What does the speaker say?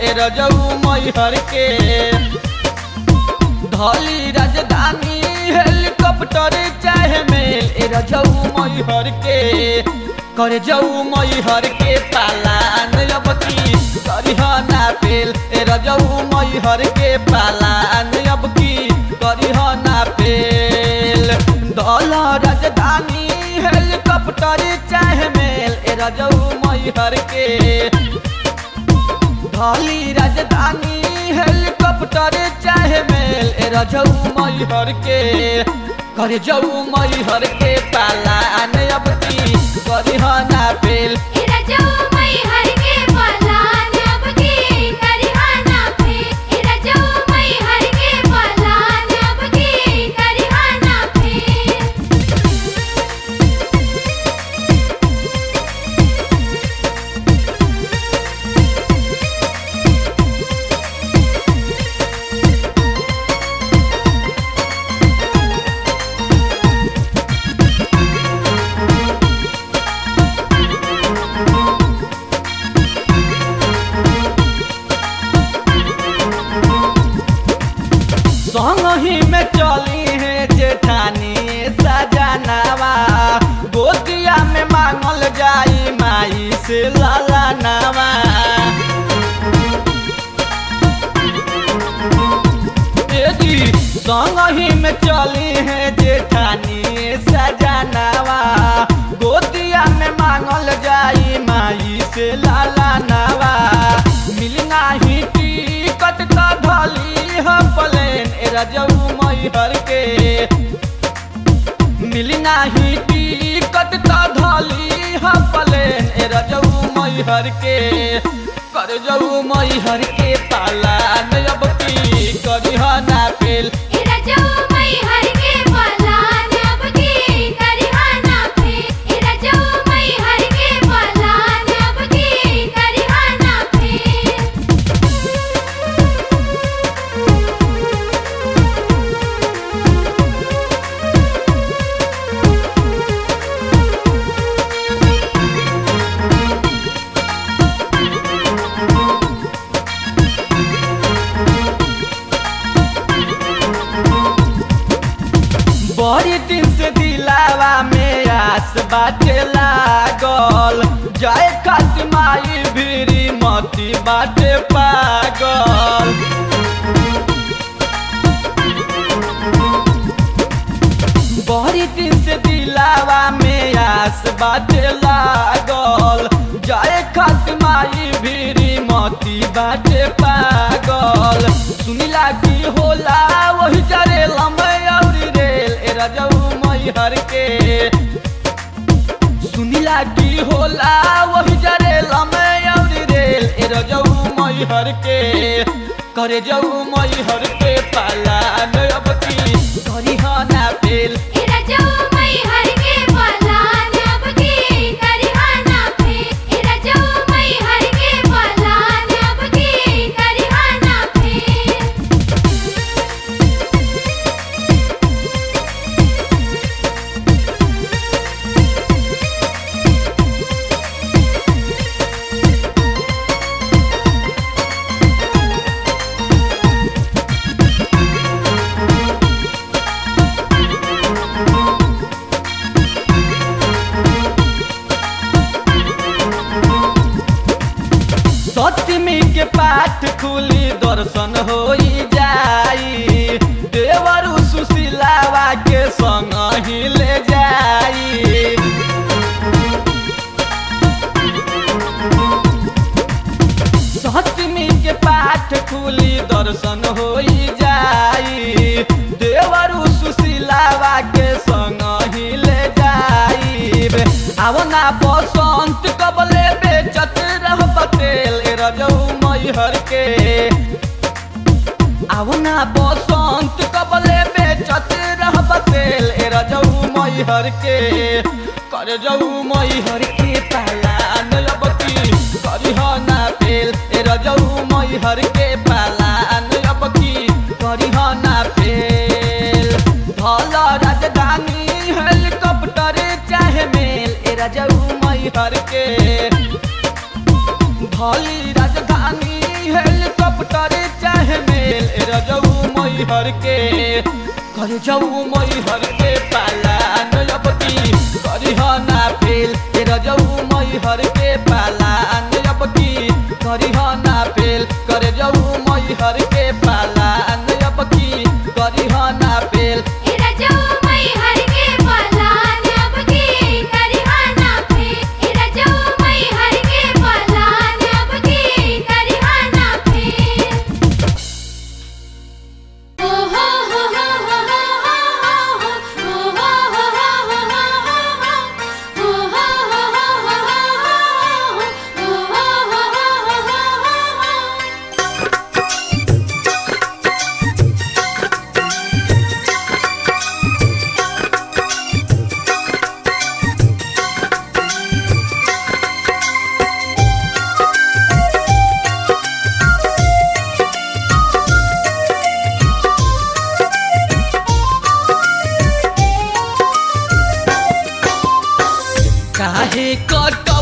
ए रजऊ मैहर के धली राजधानी हेलीकॉप्टर चाहे मेल ए रजऊ मैहर के कर जाऊ मैहर के पालान अब की करिहना पेल ए रजऊ मैहर के पालान अब की करिहना पेल दल राजधानी हेलीकॉप्टर चाहे मेल ए रजऊ मैहर के धली राजधानी हेलीकॉप्टर चाहे मेल ए रजऊ मैहर के कर जाऊ मैहर के पालान अब की करिहना पेल ए रजऊ मैहर के पालान अब की करिहाना पे ए रजऊ मैहर के पालान अब की करिहाना पे संग ही में चली है जेठानी सजनावा गोदिया में मांगल जाई माई से लाला नावा ए जी संग ही में चली है जेठानी सजनावा गोदिया में मांगल जाई माई से लाला नावा मिलना ही टिकट का ढली ह प्लेन ए रजऊ मैहर के मिलना ही टिकट का ढली ह प्लेन ए रजऊ मैहर के कर जऊ मैहर के पालान अब की करिहना पेल ए रजऊ मैहर के पालान अब की करिहाना पे ए रजऊ मैहर के पालान अब की करिहाना पे बड़ी दिन से दिलावा में आस बाटे लागल जाए खातिर माई भीरी मती बाटे पागल बड़ी दिन से दिलावा में आस बाटे लागल जाए खातिर माई भीरी मती बाटे पागल सुनिला की होला वही जरे लम्बे औरी रेल ए रजऊ मैहर के सुनिला की होला वही जरे लम्बे औरी रेल ए रजऊ मैहर के करे जाऊ मैहर के पाला अब की करिहना पेल ए रजऊ मैहर के पालान अब की करिहाना पे ए रजऊ मैहर के पालान अब की करिहाना पे सप्तमी के पाठ खुली दर्शन होई जाई देवर सुशीलावा के संग ही ले जाई सप्तमी के पाठ खुली दर्शन होई जाई देवर सुशीलावा के संग ही ले जाई आवना बसंत कबले बेचत रह पटेल ए रजऊ मैहर के आवना बसंत कबले बेचत रह पटेल ए रजऊ मैहर के कर जऊ मैहर के पालान अबकी करिहना पेल ए रजऊ मैहर के पालान अबकी करिहना पेल धल राजधानी हेलीकॉप्टर चाहे मेल ए रजऊ मैहर के धली राजधानी हेल मैहर के करे जाऊ मैहर के पालान अब की करिह ना फेल ए रजऊ मैहर के पालान अब की करिह ना फेल करे जाऊ मैहर के पालान अब की करिह ना फेल ए रजऊ मैहर के पलान अब की करिहाना फे ए रजऊ मैहर के पलान अब की करिहाना फे ओ हो हो हो हो हो हो ओ हो हो हो हो हो ओ हो हो हो हो हो ओ हो हो हो हो हो काहे कट